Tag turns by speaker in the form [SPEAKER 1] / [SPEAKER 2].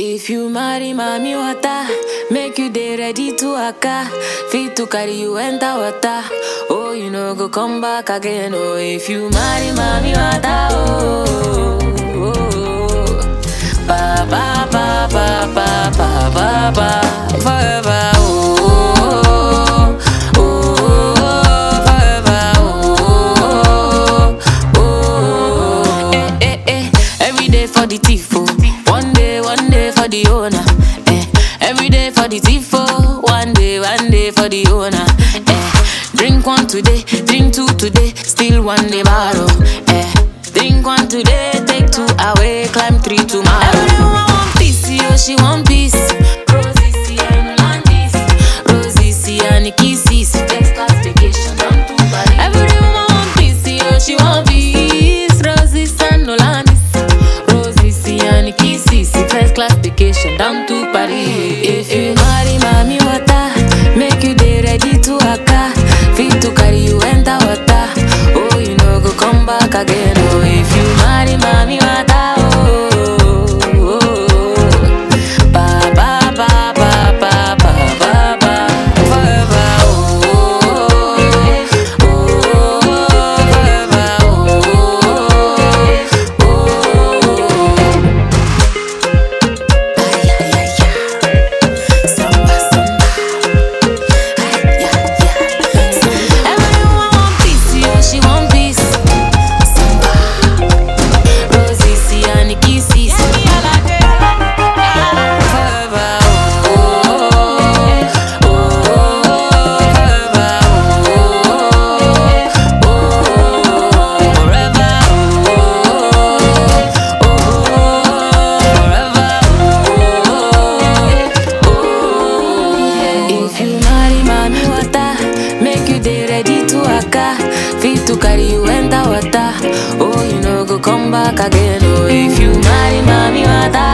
[SPEAKER 1] If you marry mommy water, make you dey ready to waka. Fit to carry you enter water. Oh, you know go come back again. Oh, if you marry mommy water, oh, oh, oh. ba ba ba ba ba ba ba ba forever. Oh, oh, oh, oh, forever. Oh, oh, oh, eh, eh, eh. Every day for the thief, oh. One day, one day for the owner. Eh. Every day for the thief, oh. One day, one day for the owner. Eh. Drink one today, drink two today, still one day borrow. Eh. Drink one today, take two away, climb three tomorrow. Everyone want peace, yo, she want peace. Rosie, see, and Landis. Rosie, see, and kisses. First class vacation, down to Paris. Everyone want peace, yo, she want peace. Rosie, and Landis. Rosie, see, and kisses. First class vacation, down to Paris. If you marry mommy water, make you dey ready to waka. Fit to carry you enter water. Oh, you know go come back again. Oh, if you marry mommy water, oh, oh, oh. ba ba ba ba ba ba ba ba forever. Oh, oh, oh, forever. Oh, oh, oh. Ay, ay, ay, ay. Samba, samba. Ay, ay, ay. Everyone want peace, yo, she want peace. Samba. Rosie, see, and kisses. Forever, oh, oh, oh, forever, oh, oh, forever, oh, oh, forever, If you marry mommy water, make you dey ready to waka. Fit to carry you enter water. Oh, you know go come back again. Oh, if you marry mommy water.